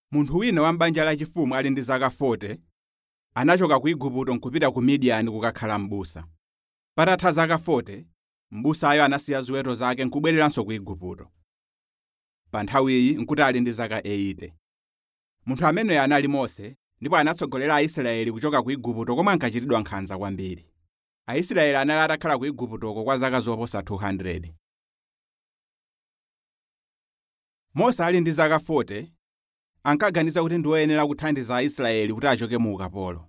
munthu wina wa m'banja lachifumu ali ndi zaka 40 anachoka ku igupto nkupita ku midiyani kukakhala m'busa patatha zaka 40 m'busayo anasiya ziweto zake nkubwereranso ku igupto pa nthawiyi nkuti ali ndi zaka 80 munthu ameneyo anali mose ndipo anatsogolera aisraeli kuchoka ku igupto komwe ankachitidwa nkhanza kwambiri aisraeli anali atakhala ku iguptoko kwa zaka zoposa 200 mose ali ndi zaka 40 ankaganiza kuti ndi woyenera kuthandiza aisraeli kuti achoke mu ukapolo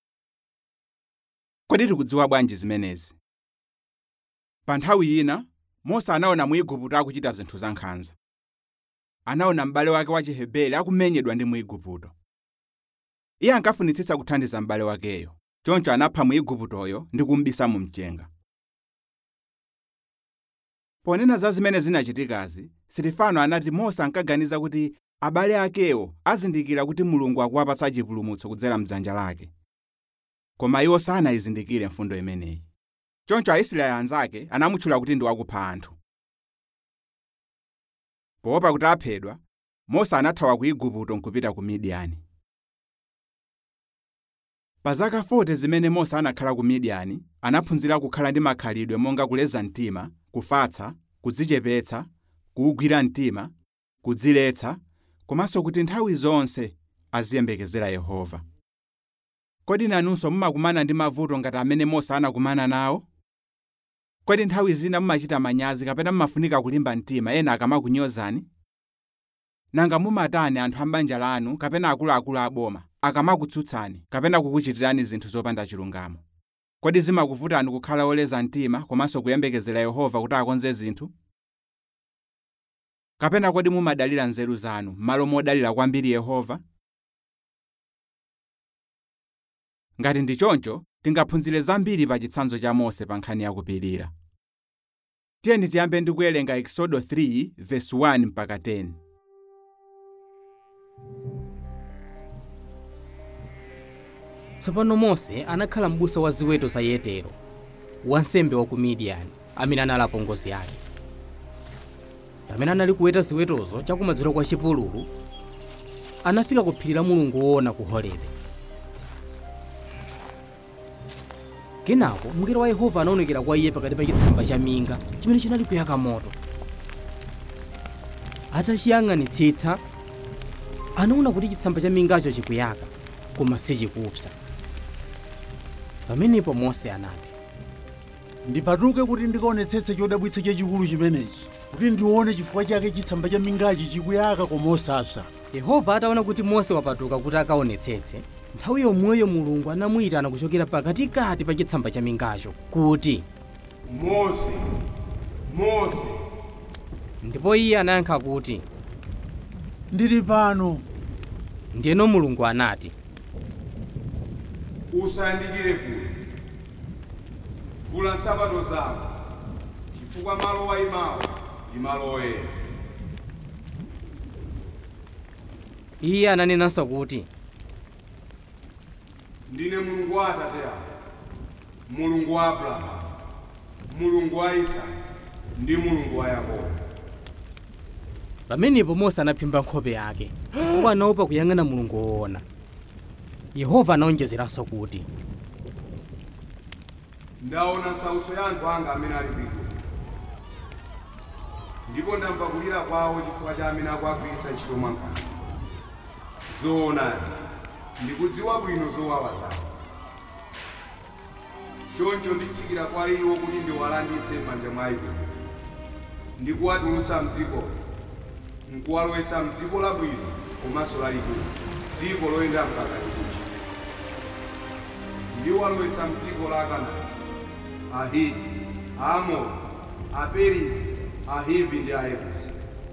kodi tikudziwa bwanji zimenezi pa nthawi ina mose anaona mu igupto akuchita zinthu zankhanza anaona m'bale wake wa chiheberi akumenyedwa ndi mu igupto iye ankafunitsitsa kuthandiza m'bale wakeyo choncho anapha mu iguptoyo ndi kumubisa mu mchenga ponena za zimene zinachitikazi sitifano anati mose ankaganiza kuti abale akewo azindikira kuti mulungu akuwapatsa chipulumutso kudzera mdzanja lake koma iwo sanayizindikire mfundo imeneyi choncho aisraeli anzake anamutchula kuti ndi wakupha anthu poopa kuti aphedwa mose anathawa ku igupto nkupita ku midiyani pa zaka 40 zimene mose anakhala ku midiyani anaphunzira kukhala ndi makhalidwe monga kuleza mtima kufatsa kudzichepetsa kuwugwira mtima kudziletsa komanso kuti nthawi zonse aziyembekezera yehova kodi nanunso mumakumana ndi mavuto ngati amene mose anakumana nawo kodi nthawi zina mumachita manyazi kapena mumafunika kulimba mtima ena akamakunyozani nanga mumatani anthu a m'banja lanu kapena akuluakulu aboma akamakutsutsani kapena kukuchitirani zinthu zopanda chilungamo kodi zimakuvutani kukhala oleza mtima komanso kuyembekezera yehova kuti akonze zinthu kapena kodi mumadalira nzeru zanu m'malo modalira kwambiri yehova ngati ndi choncho tingaphunzire zambiri pa chitsanzo cha mose pa nkhani yakupirira tiyeni tiyambe ndi kuwerenga exodo 3 verse 1 mpaka 10 tsopano mose anakhala m'busa wa ziweto za yetero wansembe wa ku midiyani amene anali apongozi ake pamene anali kuweta ziwetozo chakumadzulo kwa chipululu anafika ku phiri la mulungu woona ku horebe kenako mngelo wa yehova anaonekera kwa iye pakati pa chitsamba cha minga chimene chinali kuyaka moto atachiyang'anitsitsa anaona kuti chitsamba cha mingacho chikuyaka koma sichikupsa pamenepo mose anati ndipatuke kuti ndikaonetsetse chodabwitsa chachikulu chimenechi kuti ndione chifukwa chake chitsamba cha mingachi chikuyaka koma osapsa yehova ataona kuti mose wapatuka kuti akaonetsetse nthawi yomweyo mulungu anamuyitana kuchokera pakatikati pa chitsamba cha mingacho kuti mose mose ndipo iye anayankha kuti ndili pano ndiyeno mulungu anati usayandikire kule vula nsapato zako chifukwa malo wayimawo ndi malo oyera iye ananenanso kuti ndine mulungu wa atate ako mulungu wa abrahamu mulungu wa isaki ndi mulungu wa yakobo pamenepo mose anaphimba nkhope yake chifukwa anaopa kuyang'ana mulungu woona yehova anaonjezeranso kuti ndaona nsautso ya anthu anga amene ali kwigwa ndipo ndamva kulira kwawo chifukwa cha amene akuagwiritsa ntchito mwankhanza zoonadi ndikudziwa bwino zowawa zawo choncho nditsikira kwa iwo kuti ndiwalanditse m'manja mwa igupto ndikuwatulutsa mdziko nkuwalowetsa mdziko labwino komanso lalikulu dziko loyenda mkaka ndi uchi ndiwalowetsa mdziko la kanaani ahiti aamori aperizi ahivi ndi ayebusi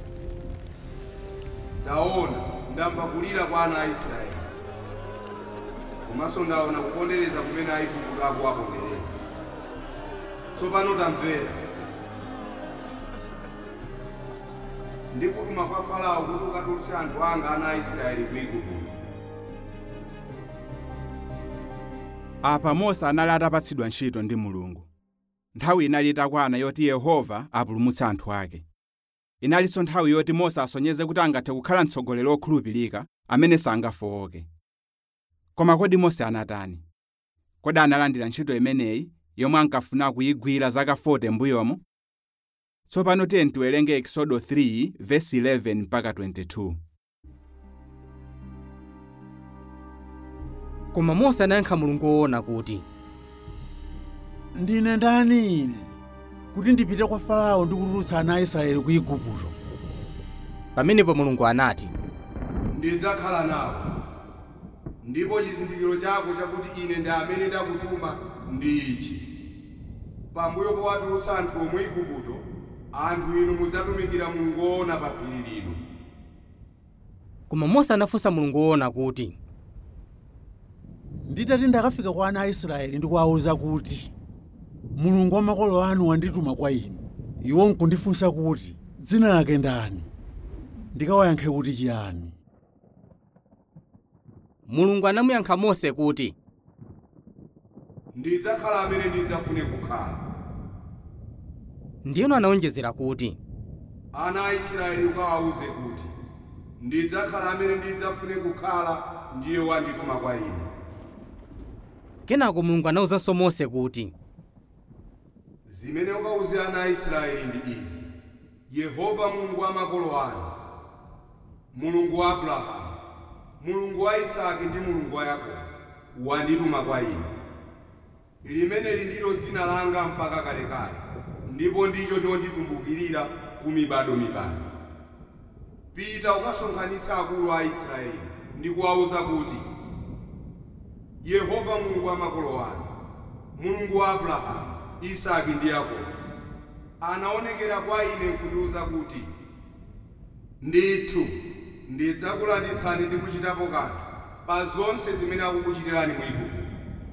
ndaona ndamva kulira kwa ana a israeli komanso ndaona kupondereza kumene aigupto akuwapondereza tsopano tamvera ndikutuma kwa farao kuti ukatulutse anthu anga ana a israeli ku igupto apa mose anali atapatsidwa ntchito ndi mulungu nthawi inali itakwana yoti yehova apulumutse anthu ake inalinso nthawi yoti mose asonyeze kuti angathe kukhala mtsogoleri wokhulupirika amene sangafowoke koma kodi mose anatani kodi analandira ntchito imeneyi yomwe ankafuna kuyigwira zaka 40 mbuyomo tsopano tiye tiwerenge exodo 3 vesi 11 mpaka 22 koma mose anayankha mulungu woona kuti ndine ndani ine kuti ndipite kwa farao ndi kutulutsa ana a israeli ku igupto pamenepo mulungu anati ndidzakhala nawe ndipo chizindikiro chako chakuti ine ndi amene ndakutuma ndi ichi pambuyo powatulutsa anthu omwe igupto anthu inu mudzatumikira mulungu woona pa phiri lino koma mose anafunsa mulungu woona kuti nditati ndakafika kwa ana a israeli ndi kuwawuza kuti mulungu wa makolo anu wandituma kwa inu iwo nkundifunsa kuti dzina lake ndani ndikawayankhe kuti chiyani mulungu anamuyankha mose kuti ndidzakhala amene ndidzafune kukhala ndiyeno anawonjezera kuti ana a israeli ukawawuze kuti ndidzakhala amene ndidzafune kukhala ndiye wandituma kwa inu kenako mulungu anawuzanso mose kuti zimene ukawuze ana a israeli ndi izi yehova mulungu wa makolo anu mulungu wa abrahamu mulungu wa isaki ndi mulungu wa yakobo wandituma kwa inu limeneli ndilo dzina langa mpaka kalekale ndipo ndicho chondikumbukirira ku mibadomibado pita ukasonkhanitsa akulu a israeli ndi kuwawuza kuti yehova mulungu wa makolo anu mulungu wa abrahamu isaki ndi yakobo anaonekera kwa ine kundiwuza kuti ndithu ndidzakulanditsani ndi kuchitapo kanthu pa zonse zimene akukuchitirani mu igupto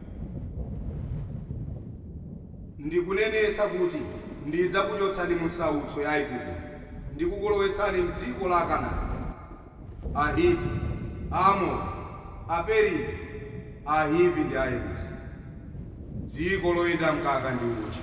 ndikunenetsa kuti ndidzakuchotsani mu sautso ya igupto ndikukulowetsani m'dziko la kanaani ahiti aamori aperizi ahivi ndi ayebusi dziko loyenda mkaka ndi uchi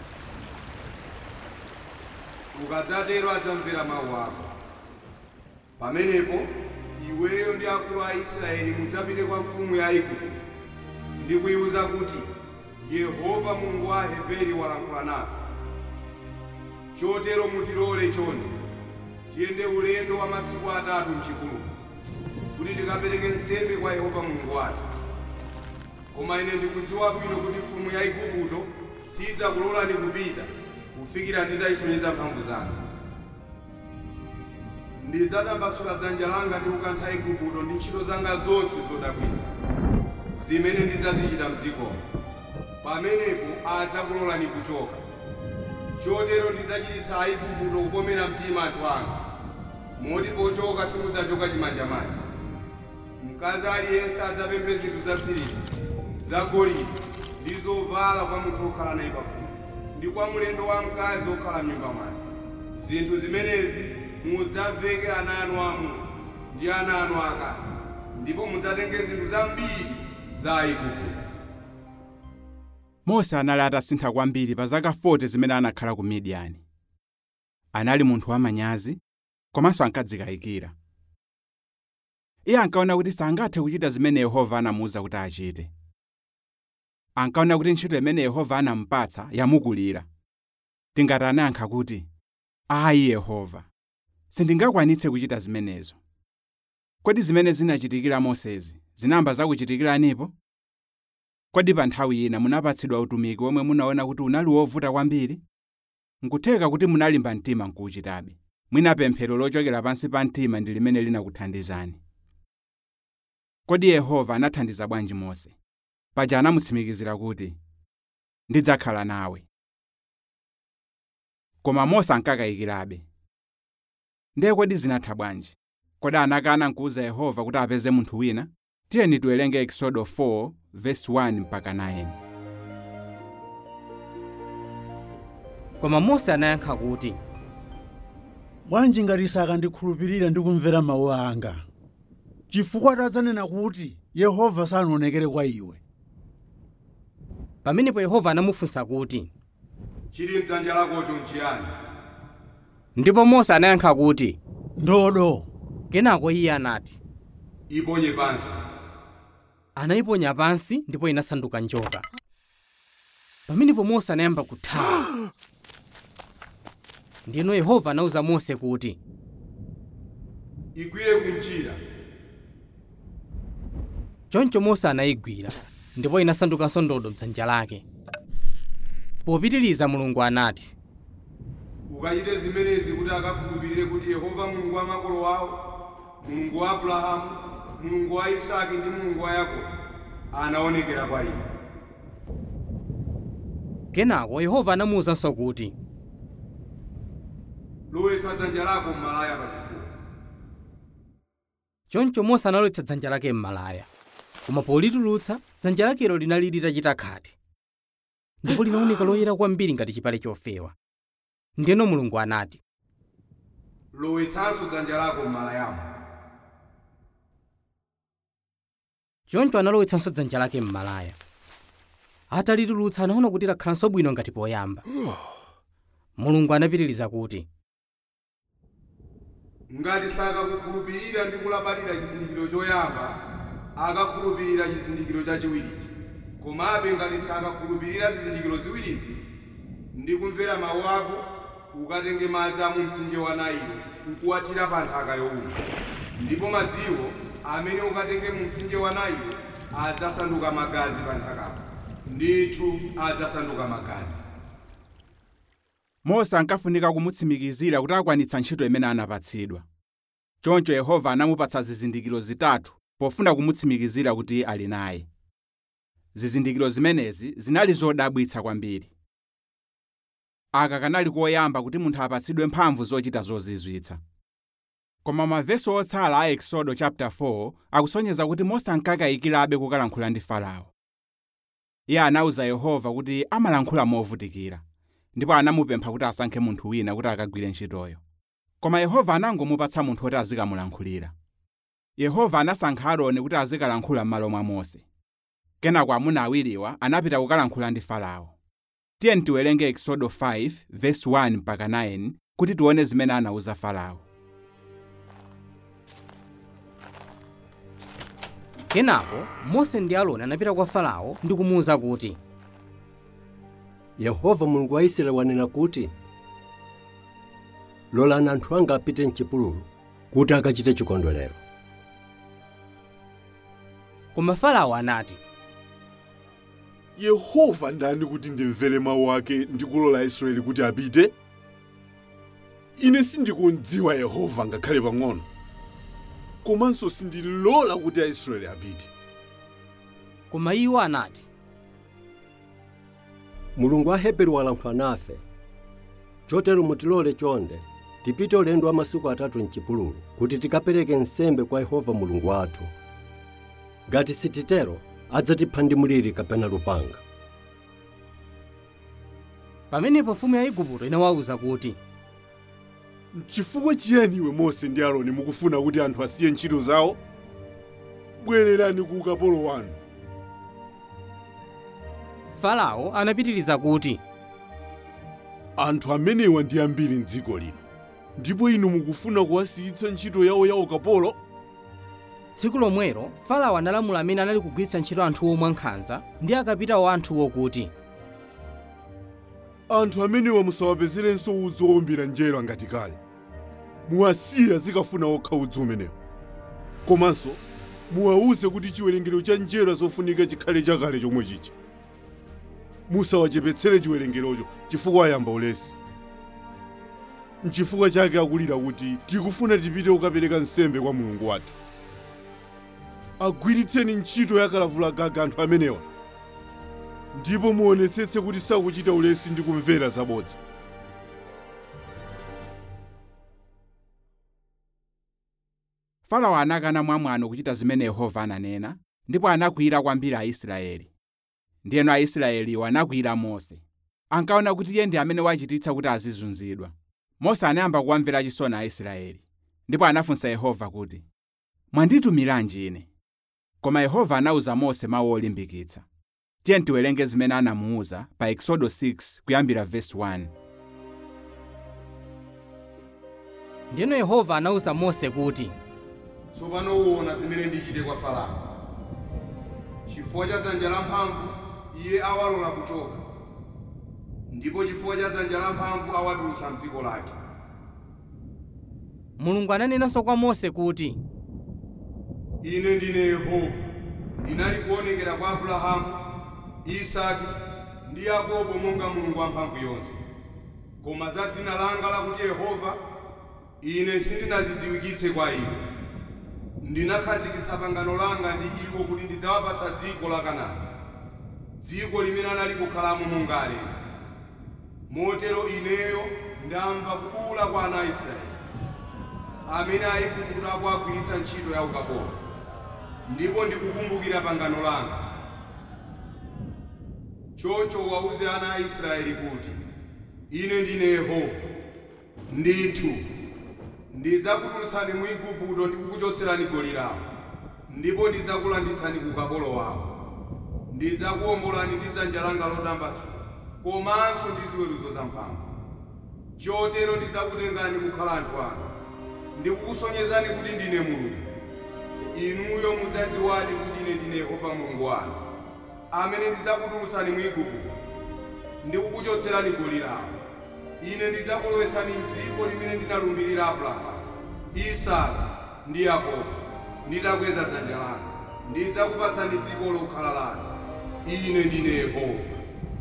ukadzatero adzamvera mawu ako pamenepo iweyo ndi akulu a israeli mudzapite kwa mfumu ya igupto ndi kuyiwuza kuti yehova mulungu wa aheberi walankhula nafe chotero mutilole chonde tiyende ulendo wa masiku atatu mchipululu kuti tikapereke nsembe kwa yehova mulungu wathu koma ine ndikudziwa bwino kuti mfumu ya igupto sidzakulolani kupita kufikira nditayisonyeza mphamvu zanga ndidzatambasula dzanja langa ndi kukantha igupto ndi ntchito zanga zonse zodabwitsa zimene ndidzazichita mdzikomo pamenepo adzakulolani kuchoka chotero ndidzachititsa aigupto kukomera mtima anthu anga moti pochoka simudzachoka chimanjamanja mkazi aliyense adzapemphe zinthu za siliva zagolide ndi zovala kwa munthu wokhala naye pafupi ndi kwa mlendo wa mkazi wokhala m'nyumba mwake zinthu zimenezi mudzaveke ana anu amuna ndi ana anu akazi ndipo mudzatenge zinthu zambiri za aigupto mose anali atasintha kwambiri pa zaka 40 zimene anakhala ku midiyani anali munthu wamanyazi komanso ankadzikayikira iye ankaona kuti sangathe kuchita zimene yehova anamuwuza kuti achite ankaona kuti ntchito imene yehova anamupatsa yamukulira tingati anayankha kuti ayi yehova sindingakwanitse kuchita zimenezo kodi zimene zinachitikira mosezi zinamba zakuchitikiranipo kodi pa nthawi ina munapatsidwa utumiki omwe munaona kuti unali wovuta kwambiri nkutheka kuti munalimba mtima nkuwuchitabe mwina pemphero lochokera pansi pa mtima ndi limene linakuthandizani kodi yehova anathandiza bwanji mose paja anamutsimikizira kuti ndidzakhala nawe koma mose ankakayikirabe ndiye kodi zinatha bwanji kodi anakana nkuwuza yehova kuti apeze munthu wina tiyeni tiwerenge exodo 4 verse 1 mpaka 9 koma mose anayankha kuti bwanji ngati sakandikhulupirira ndi kumvera mawu anga chifukwa tadzanena kuti yehova sanaonekere kwa iwe pamenepo yehova anamufunsa kuti chili mdzanja lakocho nchiyani ndipo mose anayankha kuti ndodo kenako iye anati iponye pansi anayiponya pansi ndipo inasanduka njoka pamenepo mose anayamba kuthawa ndiyeno yehova anawuza mose kuti igwire kumchira choncho mose anayigwira ndipo inasandukanso ndodo mdzanja lake popitiriza mulungu anati ukachite zimenezi kuti akakhulupirire kuti yehova mulungu wa makolo awo mulungu wa abrahamu mulungu wa isaki ndi mulungu wa yakobo anaonekera kwa iwe kenako yehova anamuwuzanso kuti lowetsa dzanja lako m'malaya pachifuwa choncho mose analowetsa dzanja lake m'malaya koma politulutsa dzanja lakelo linali litachita khate ndipo linaoneka loyera kwambiri ngati chipale chofewa ndiyeno mulungu anati lowetsanso dzanja lako m'malayamo choncho analowetsanso dzanja lake m'malaya atalitulutsa anaona kuti lakhalanso bwino ngati poyamba mulungu anapitiriza kuti ngati sakakukhulupirira ndi kulabadira chizindikiro choyamba akakhulupirira chizindikiro chachiwirichi komabe ngati sakakhulupirira zizindikiro ziwirizi ndi kumvera mawu ako ukatenge madzi a mu mtsinje wa nailo nkuwathira pa nthaka yowuma ndipo madziwo amene ukatenge mu mtsinje wa nailo adzasanduka magazi pa nthakapo ndithu adzasanduka magazi mose ankafunika kumutsimikizira kuti akwanitsa ntchito imene anapatsidwa choncho yehova anamupatsa zizindikiro zitatu pofuna kumutsimikizira kuti ali naye zizindikiro zimenezi zinali zodabwitsa kwambiri aka kanali koyamba kuti munthu apatsidwe mphamvu zochita zozizwitsa koma mavesi otsala a exodo chapter 4 akusonyeza kuti mose ankakayikirabe kukalankhula ndi farao iye anawuza yehova kuti amalankhula movutikira ndipo anamupempha kuti asankhe munthu wina kuti akagwire ntchitoyo koma yehova anangomupatsa munthu woti azikamulankhulira yehova anasankha aaroni kuti azikalankhula m'malo mwa mose kenako amuna awiriwa anapita kukalankhula ndi farao tiye tiwerenge exodo 5 verse 1 mpaka 9 kuti tione zimene anawuza farao kenako mose ndi aaroni anapita kwa farao ndi kumuwuza kuti yehova mulungu wa israeli wanena kuti lolani anthu anga apite mchipululu kuti akachite chikondwerero koma farao anati yehova ndani kuti ndimvere mawu ake ndi kulola israeli kuti apite ine sindikundziwa yehova ngakhale pang'ono komanso sindilola kuti aisraeli apite koma iwo anati mulungu wa heberi walankhula nafe chotero mutilole chonde tipite ulendo wa masiku atatu mchipululu kuti tikapereke nsembe kwa yehova mulungu wathu ngati sititero adzatipha ndi mliri kapena lupanga pamenepo mfumu ya igupto inawawuza kuti chifukwa chiyani iwe mose ndi aaroni mukufuna kuti anthu asiye ntchito zawo bwererani ku ukapolo wanu farao anapitiriza kuti anthu amenewa ndi ambiri m'dziko lino ndipo inu mukufuna kuwasiyitsa ntchito yawo ya ukapolo tsiku lomwelo farao analamula amene anali kugwiritsa ntchito anthuwo mwankhanza ndi akapitawo anthuwo kuti anthu amenewa musawapezerenso udzu owumbira njerwa ngati kale muwasiye azikafuna okha udzu umenewo komanso muwawuze kuti chiwerengero cha njerwa zofunika chikhale chakale chomwe chicha musawachepetsere chiwerengerocho chifukwa ayamba ulesi nchifukwa chake akulira kuti tikufuna tipite kukapereka nsembe kwa mulungu wathu agwiritseni ntchito yakalavulagaga anthu amenewa ndipo muonetsetse kuti sakuchita ulesi ndi kumvera zabodza farao anakana mwamwano kuchita zimene yehova ananena ndipo anakwiyira kwambiri aisraeli ndiyeno aisraeliwo anakwiyira mose ankaona kuti iye ndi amene wachititsa kuti azizunzidwa mose anayamba kuwamvera chisoni aisraeli ndipo anafunsa yehova kuti mwanditumiranji ine koma yehova anawuza mose mawu olimbikitsa tiye tiwerenge zimene anamuwuza pa exodo 6 kuyambira verse 1 ndiyeno yehova anawuza mose kuti tsopano uwona zimene ndichite kwa farao chifukwa cha dzanja lamphamvu iye awalola kuchoka ndipo chifukwa cha dzanja lamphamvu awatulutsa mdziko lake mulungu ananenanso kwa mose kuti ine ndine yehova ndinali kuonekera kwa abrahamu isaki ndi yakobo monga mulungu wamphamvu yonse koma za dzina langa lakuti yehova ine sindinazidziwikitse kwa iwo ndinakhazikitsa pangano langa ndi iwo kuti ndidzawapatsa dziko la kanaani dziko limene anali kukhalamo monga alendo motero ineyo ndamva kubuwula kwa ana a israeli amene aigupto akuagwiritsa ntchito ya ukapolo ndipo ndikukumbukira pangano langa choncho uwawuze ana a israeli kuti ine ndine yehova ndithu ndidzakutulutsani mu igupto ndi kukuchotserani goli lawo ndipo ndidzakulanditsani ku ukapolo wawo ndidzakuwombolani ndi dzanja langa lotambasula komanso ndi ziweruzo zamphamvu chotero ndidzakutengani kukhala anthu anga ndikukusonyezani kuti ndine mulungu inuyo mudzadziwadi kuti ine ndine yehova mulungu wanu amene ndidzakutulutsani mu igupto ndikukuchotserani goli lawo ine ndidzakulowetsani m'dziko limene ndinalumbirira abrahamu isaka ndi yakobo nditakweza dzanja langa ndidzakupatsani dziko lokhala lanu ine ndine yehova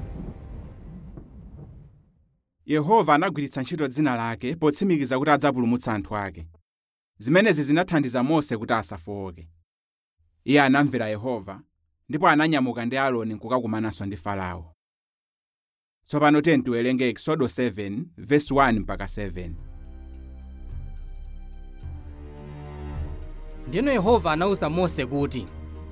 yehova anagwiritsa ntchito dzina lake potsimikiza kuti adzapulumutsa anthu ake zimenezi zinathandiza mose kuti asafowoke iye anamvera yehova ndipo ananyamuka ndi aaroni kukakumananso ndi farao tsopano tiyeni tiwerenge exodo 7 verse 1 mpaka 7 ndiyeno yehova anawuza mose kuti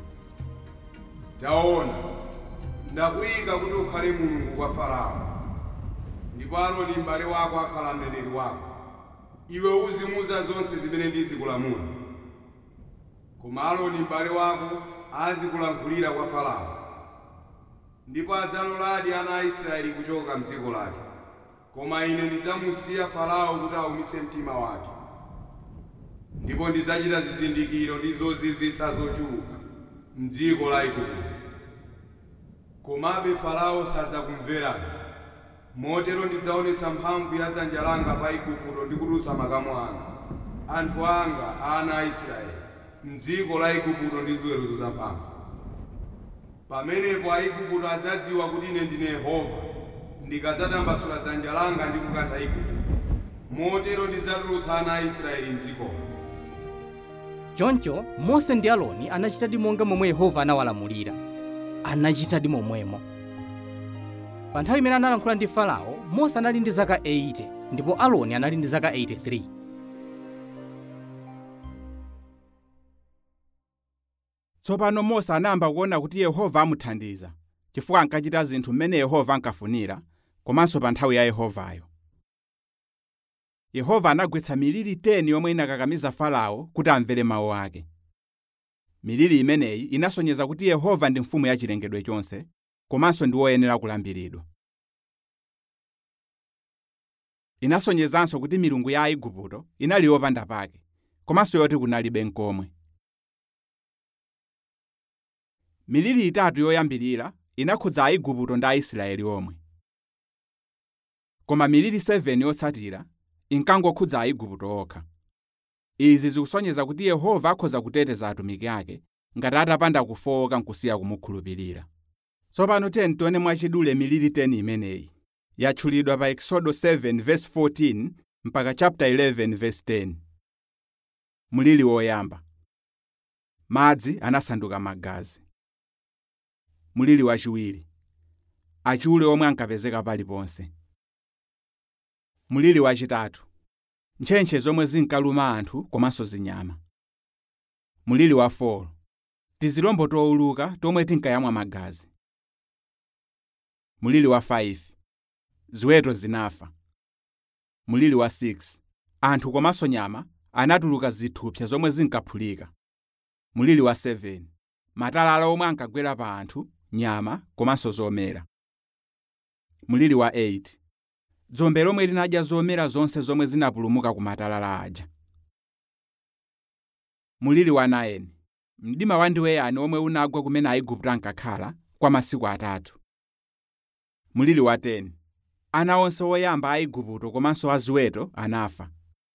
taona ndakuyika kuti ukhale mulungu kwa farao ndipo aaroni m'bale wako akhala mneneri wako iwe uzimuza zonse zimene ndizikulamula koma aaroni m'bale wako azikulankhulira kwa farao ndipo adzaloladi ana a israeli kuchoka mdziko lake koma ine ndidzamusiya farao kuti aumitse mtima wake ndipo ndidzachita zizindikiro ndi zozizwitsa zochuluka m'dziko la igupto komabe farao sadzakumverani motero ndidzaonetsa mphamvu ya dzanja langa pa igupto ndi kutulutsa makamu anga anthu anga ana a israeli m'dziko la igupto ndi ziweruzo zamphamvu pamenepo aigupto adzadziwa kuti ine ndine yehova ndikadzatambasula dzanja langa ndi kukantha igupto motero ndidzatulutsa ana a israeli m'dzikomo choncho mose ndi aaroni anachitadi monga momwe yehova anawalamulira anachitadi momwemo pa nthawi imene analankhula ndi farao mose anali ndi zaka 80 ndipo aaroni anali ndi zaka 83 tsopano mose anayamba kuona kuti yehova amuthandiza chifukwa ankachita zinthu mmene yehova ankafunira komanso pa nthawi ya yehovayo yehova anagwetsa miliri 10 yomwe inakakamiza farao kuti amvere mawu ake miliri imeneyi inasonyeza kuti yehova ndi mfumu ya chilengedwe chonse komanso ndi woyenera kulambiridwa inasonyezanso kuti milungu ya aigupto inali yopanda pake komanso yoti kunalibe nkomwe miliri itatu yoyambirira inakhudza aigupto ndi aisraeli omwe koma miliri 7 yotsatira inkangokhudza aigupto okha izi zikusonyeza kuti yehova akhoza kuteteza atumiki ake ngati atapanda kufowoka nkusiya kumukhulupirira tsopano tiyeni tione mwachidule miliri 10 imeneyi yatchulidwa pa exodo 7 verse 14 mpaka chapter 11 verse 10 mulili woyamba madzi anasanduka magazi mulili wachiwiri achule omwe ankapezeka paliponse mulili wachitatu ntchentche zomwe zinkaluma anthu komanso zinyama mulili wa 4 tizilombo towuluka tomwe tinkayamwa magazi mulili wa 5 ziweto zinafa mulili wa 6 anthu komanso nyama anatuluka zithupsa zomwe zinkaphulika mulili wa 7 matalala omwe ankagwera pa anthu nyama komanso zomera mulili wa 8 dzombe lomwe linadya zomera zonse zomwe zinapulumuka ku matalala aja mulili wa 9 mdima wandiweyani omwe unagwa kumene aigupto ankakhala kwa masiku atatu mulili wa 10 ana onse oyamba a aigupto komanso a ziweto anafa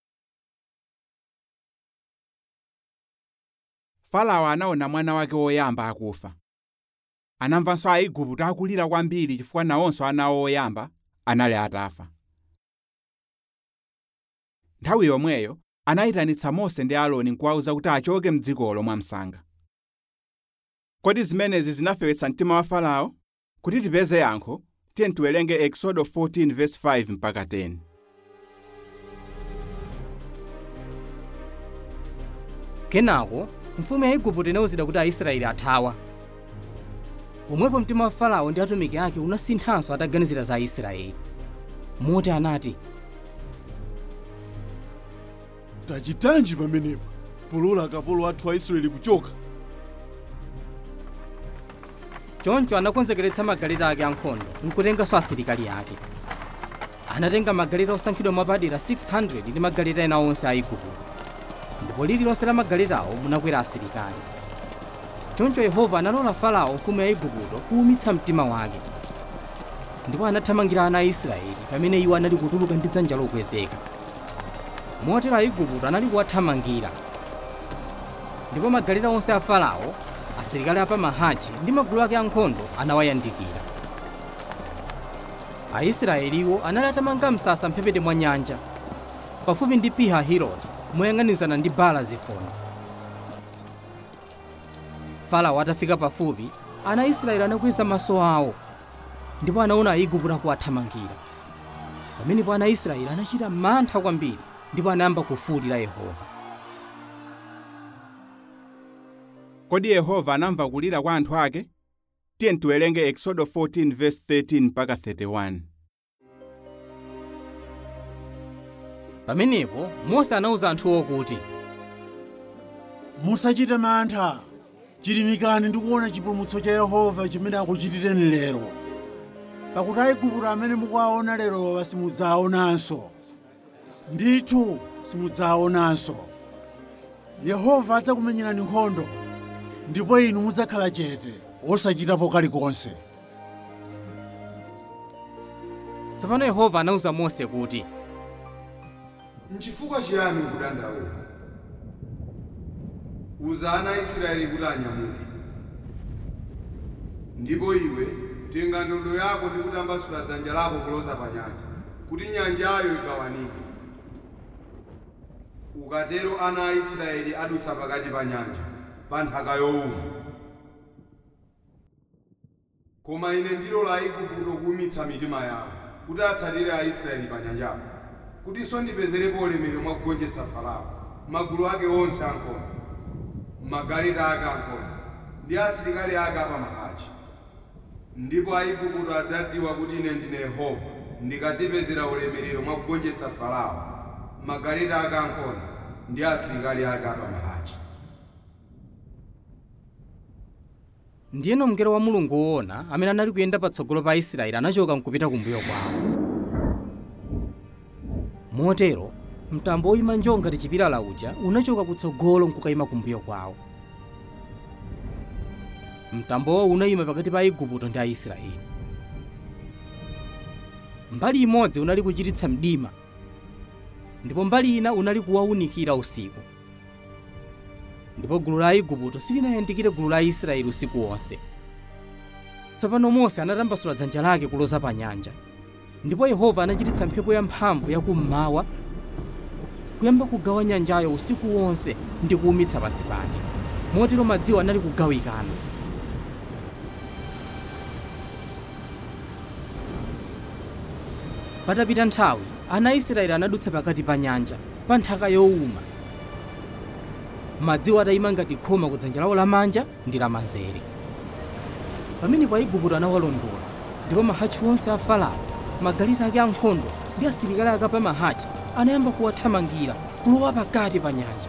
farao anaona mwana wake woyamba akufa anamvanso aigupto akulira kwambiri chifukwa nawonso ana awo oyamba anali atafa nthawi yomweyo anayitanitsa mose ndi aaroni nkuwawuza kuti achoke mdzikolo mwamsanga kodi zimenezi zinafewetsa mtima wa farao kuti tipeze yankho tiye tiwerenge exodo 14 verse 5 mpaka 10 kenako mfumu ya igupto inawuzidwa kuti aisraeli athawa pomwepo mtima wa farao ndi atumiki ake unasinthanso ataganizira za aisraeli moti anati tachitanji pamenepa polola akapolo athu a israeli kuchoka choncho anakonzekeretsa magaleta ake ankhondo nkutenganso asilikali ake anatenga magaleta osankhidwa mwapadera 600 ndi magaleta ena onse a igupto ndipo lililonse la magaletawo munakwera asilikali choncho yehova analola farao mfumu ya igupto kuwumitsa mtima wake ndipo anathamangira ana a israeli pamene iwo anali kutuluka ndi dzanja lokwezeka motero aigupto anali kuwathamangira ndipo magaleta onse a farao asilikali apamahachi ndi magulu ake ankhondo anawayandikira aisraeliwo anali atamanga msasa mphepete mwa nyanja pafupi ndi piha hiroti moyang'anizana ndi bala zifoni farao atafika pafupi ana aisraeli anakweza maso awo ndipo anaona aigupto akuwathamangira pamenepo ana aisraeli anachita mantha kwambiri ndipo anayamba kufuwulira yehova kodi yehova anamva kulira kwa anthu ake tiye tiwerenge exodo 14 verse 13 mpaka 31 pamenepo mose anawuza anthuwo kuti musachite mantha chilimikani ndi kuona chipulumutso cha yehova chimene akuchitireni lero pakuti aigupto amene mukuwaona lerowa simudzawaonanso ndithu simudzawaonanso yehova adzakumenyerani nkhondo ndipo inu mudzakhala chete osachitapo kalikonse tsopano yehova anawuza mose kuti nchifukwa chiyani ukudandaula uza ana a israeli kuti anyamuke ndipo iwe tenga ndodo yako ndi kutambasula dzanja lako kuloza pa nyanja kuti nyanjayo igawanike ukatero ana a israeli adutsa pakati pa nyanja pa nthaka yowuma koma ine ndilola aigupto kuwumitsa mitima yawo kuti atsatire aisraeli pa nyanjapo kutinso ndipezerepo ulemerero mwa kugonjetsa farao magulu ake onse ankhondo magaleta ake ankhondo ndi asilikali ake apamahachi ndipo aigupto adzadziwa kuti ine ndine yehova ndikadzipezera ulemerero mwa kugonjetsa farao magaleta ake ankhondo ndi asilikali ake apamahachi ndiyeno mngelo wa mulungu woona amene anali kuyenda patsogolo pa aisraeli anachoka nkupita kumbuyo kwawo motero mtambo woyima njo ngati chipilala uja unachoka kutsogolo nkukayima kumbuyo kwawo mtambowo unayima pakati pa aigupto ndi aisraeli mbali imodzi unali kuchititsa mdima ndipo mbali ina unali kuwawunikira usiku ndipo gulu la aigupto silinayandikire gulu la aisraeli usiku wonse tsopano mose anatambasula dzanja lake kuloza pa nyanja ndipo yehova anachititsa mphepo yamphamvu yakummawa kuyamba kugawa nyanjayo usiku wonse ndi kuwumitsa pansi pake motero madziwo anali kugawikana patapita nthawi ana a israeli anadutsa pakati pa nyanja pa nthaka yowuma madziwo atayima ngati khoma ku dzanja lawo lamanja ndi lamanzere pamenepo aigupto anawalondola ndipo mahachi onse a farao magaleta ake ankhondo ndi asilikali ake pa mahachi anayamba kuwathamangira kulowa pakati pa nyanja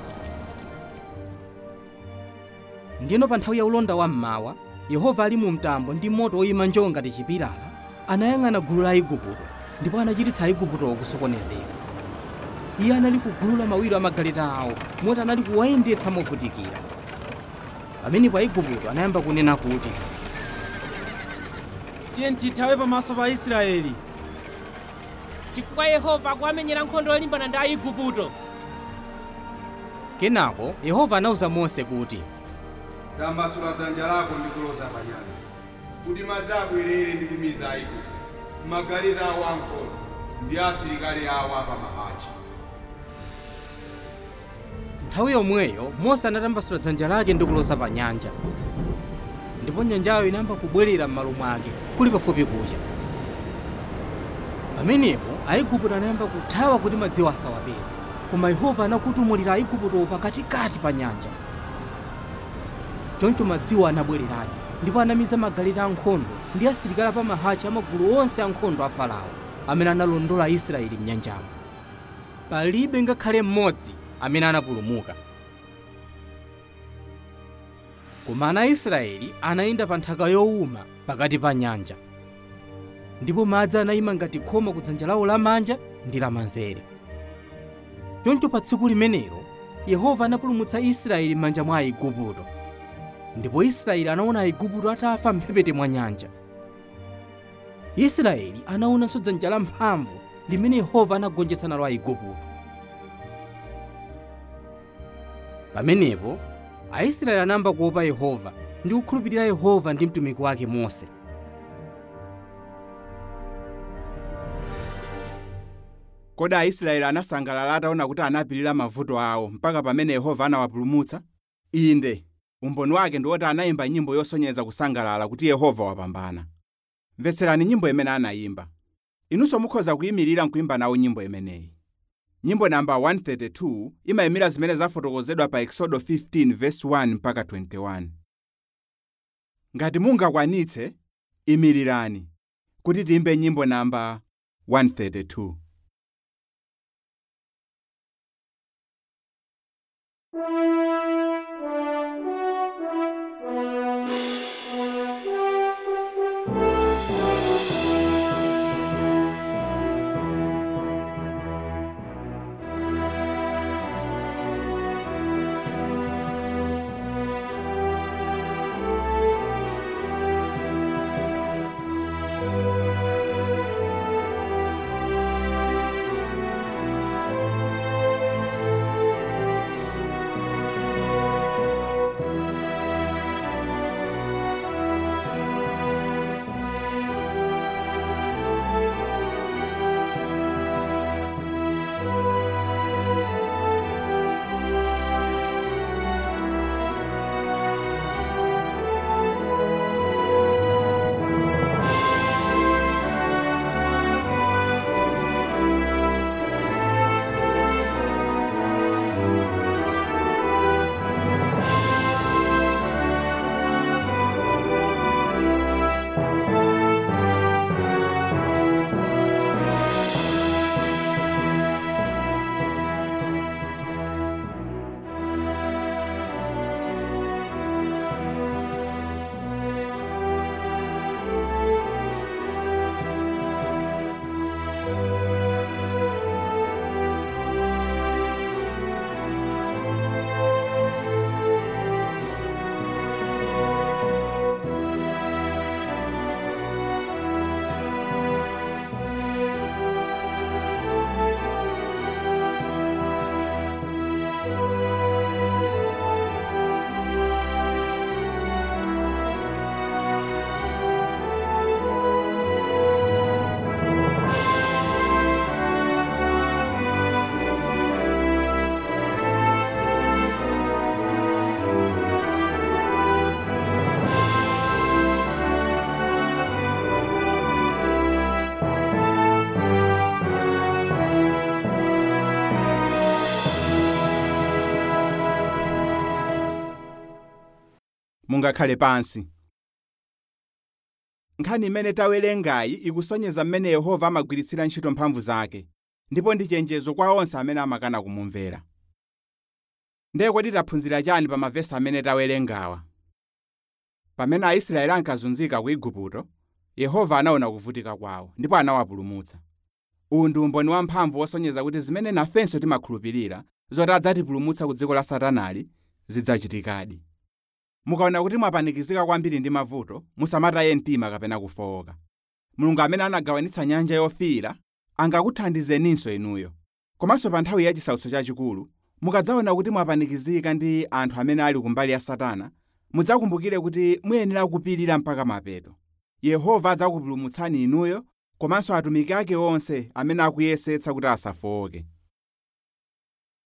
ndiyeno pa nthawi ya ulonda wa mmawa yehova ali mu mtambo ndi moto woyima njo ngati chipilala anayang'ana gulu la aigupto ndipo anachititsa aiguptowo kusokonezeka iye anali kugulu la mawiro a magaleta awo moti anali kuwayendetsa movutikira pamenepo aigupto anayamba kunena kuti tiye tithawe pamaso pa israeli chifukwa yehova akuamenyera nkhondo yolimbana ndi aigupto kenako yehova anawuza mose kuti tambasula dzanja lako ndi kuloza pa nyanja kuti madzi abwerere ndi kumiza aigupto magaleta awo ankhondo ndi asilikali awo apamahachi nthawi yomweyo mose anatambasula dzanja lake ndi kuloza pa nyanja ndipo nyanjayo inayamba kubwerera m'malo mwake kuli pafupi kucha pamenepo aigupto anayamba kuthawa kuti madziwo asawapeze koma yehova anakutumulira aiguptowo pakatikati pa nyanja choncho madziwo anabwereradi ndipo anamiza magaleta ankhondo ndi asilikali apamahachi amagulu onse ankhondo a farao amene analondola aisraeli m'nyanjamo palibe ngakhale mmodzi amene anapulumuka koma ana aisraeli anayenda pa nthaka yowuma pakati pa nyanja ndipo madzi anayima ngati khoma ku dzanja lawo lamanja ndi lamanzere choncho pa tsiku limenelo yehova anapulumutsa israeli m'manja mwa aigupto ndipo israeli anaona aigupto atafa mphepete mwa nyanja israeli anaonanso dzanja lamphamvu limene yehova anagonjetsa nalo aigupto pamenepo aisraeli anayamba kuopa yehova ndi kukhulupirira yehova ndi mtumiki wake mose kodi aisraeli anasangalala ataona kuti anapirira mavuto awo mpaka pamene yehova anawapulumutsa inde umboni wake ndi woti anayimba nyimbo yosonyeza kusangalala kuti yehova wapambana mvetserani nyimbo imene anayimba inunso mukhoza kuyimirira nkuimba nawo nyimbo imeneyi nyimbo namba 132 imayimira zimene zafotokozedwa pa exodo 15 verse 1 mpaka 21 ngati mungakwanitse imirirani kuti tiyimbe nyimbo namba 132 mungakhale pansi nkhani imene tawerengayi ikusonyeza mmene yehova amagwiritsira ntchito mphamvu zake ndipo ndi chenjezo kwa onse amene amakana kumumvera ndiye kodi taphunzira chani pa mavesi amene tawerengawa pamene aisraeli ankazunzika ku igupto yehova anaona kuvutika kwawo ndipo anawapulumutsa uwu ndi umboni wamphamvu wosonyeza kuti zimene nafenso timakhulupirira zoti adzatipulumutsa ku dziko la satanali zidzachitikadi mukaona kuti mwapanikizika kwambiri ndi mavuto musamataye mtima kapena kufowoka mulungu amene anagawanitsa nyanja yofiira angakuthandizeninso inuyo komanso pa nthawi ya chisautso chachikulu mukadzaona kuti mwapanikizika ndi anthu amene ali kumbali ya satana mudzakumbukire kuti muyenera kupirira mpaka mapeto yehova adzakupulumutsani inuyo komanso atumiki ake onse amene akuyesetsa kuti asafowoke